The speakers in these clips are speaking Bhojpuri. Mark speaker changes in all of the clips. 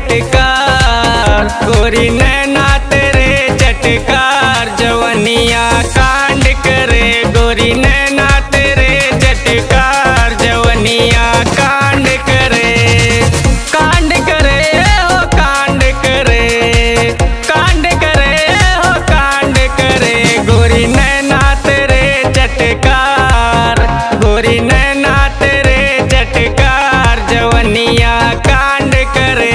Speaker 1: चटकार गोरी नैना तेरे चटकार जवनिया कांड करे गोरी नैना तेरे चटकार जवनिया कांड करे कांड करे हो कांड करे कांड करे हो कांड करे गोरी नैना तेरे चटकार गोरी नैना तेरे चटकार जवनिया कांड करे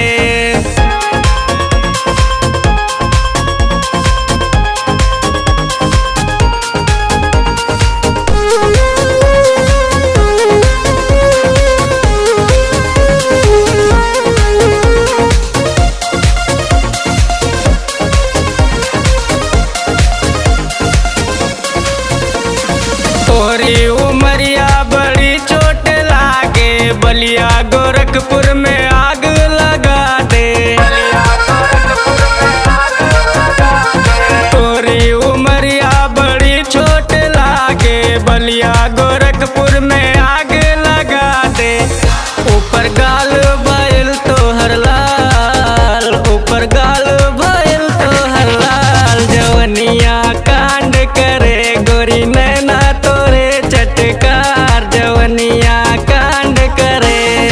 Speaker 1: तोरी उमरिया बड़ी चोट लागे बलिया गोरखपुर में आग लगा दे तोरी उमरिया बड़ी चोट लागे बलिया गोरखपुर में आग लगा दे ऊपर गाल बैल तो हर लाल ऊपर गाल बैल तो हर लाल जवनिया कांड करे गोरी नैना तोरे चटकार जवनिया कांड करे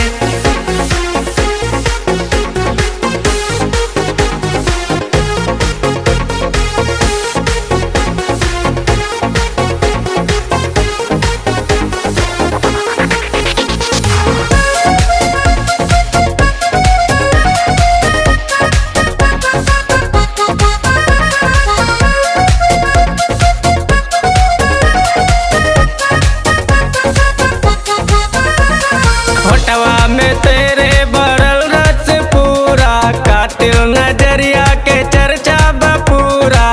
Speaker 1: होटवा में तेरे भरल रस पूरा कातिल नजरिया के चर्चा बपूरा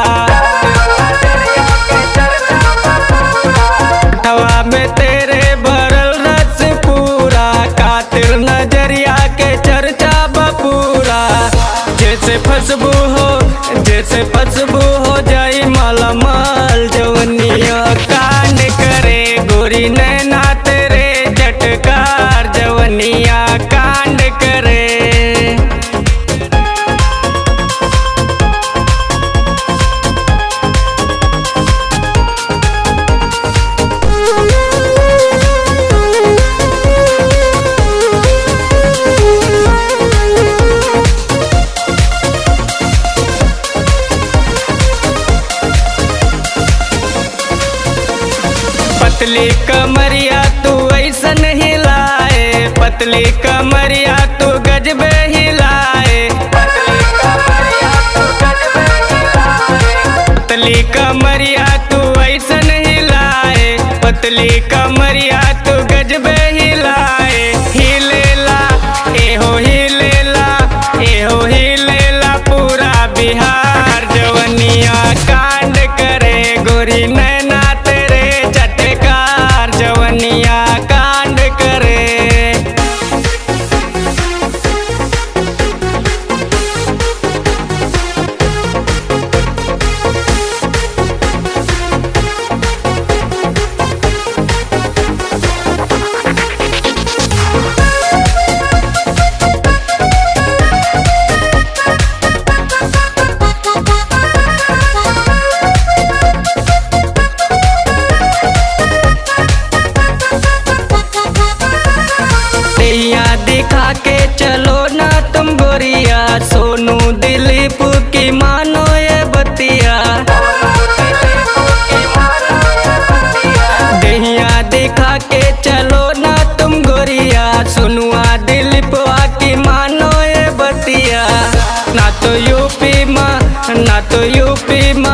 Speaker 1: होटवा में तेरे भरल रस पूरा कातिल नजरिया के चर्चा बपूरा जैसे फसबू हो जैसे फसबू हो जाई मालामाल जवनिया कांड करे गोरी नैना तेरे चटकार जवनिया कांड करे पतली कमरिया तू ऐसन हिलाए पतली कमरिया तू गजबे हिलाए पतली कमरिया तू ऐसन हिलाए पतली कमरिया तू गजबे हिलाए हिलेला एहो हिलेला एहो हिलेला पूरा बिहार जवनिया कांड करे गोरी नैना तेरे चटकार जवनिया कांड करे दैया दिखा के चलो ना तुम गोरिया सोनू दिलीप की मानो ये बतिया दैया दिखा के चलो ना तुम गोरिया सुनुआ दिलीप की मानो ये बतिया ना तो यूपी माँ ना तो यूपी माँ